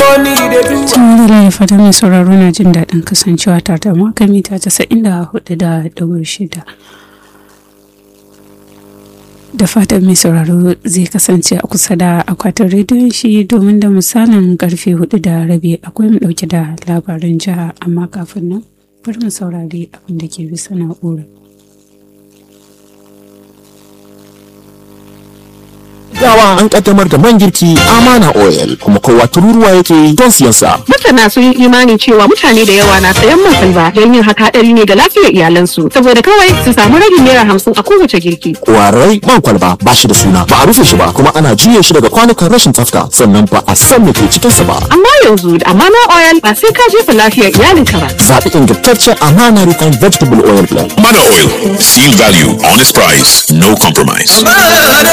ni da duwa Tun da fata mai sauraro na jin daɗin kasancewa tare da maka mita casa'in da hudu da ɗigo shida. Da fatan mai sauraro zai kasance a kusa da akwatin rediyon shi domin da misalin karfe hudu da rabi akwai mu ɗauke da labaran jiha amma kafin nan bari mu saurari abin da ke bisa na'ura. Gawa an kaddamar da man girki Amana Oil kuma kowa tururuwa yake don siyan sa. Masana sun yi imani cewa mutane da yawa na sayan man salba don yin haka hadari ne ga lafiyar iyalansu saboda kawai su samu ragin naira hamsin a kowace girki. Kwarai man kwalba ba shi da suna ba a rufe shi ba kuma ana juye shi daga kwanukan rashin tsafta sannan ba a san me ke cikin sa ba. Amma yanzu da amana oil ba sai ka jefa lafiyar iyalinka ba. Zaɓi ingantaccen Amana Refined Vegetable Oil Blend. Mana Oil. Seal value, honest price, no compromise.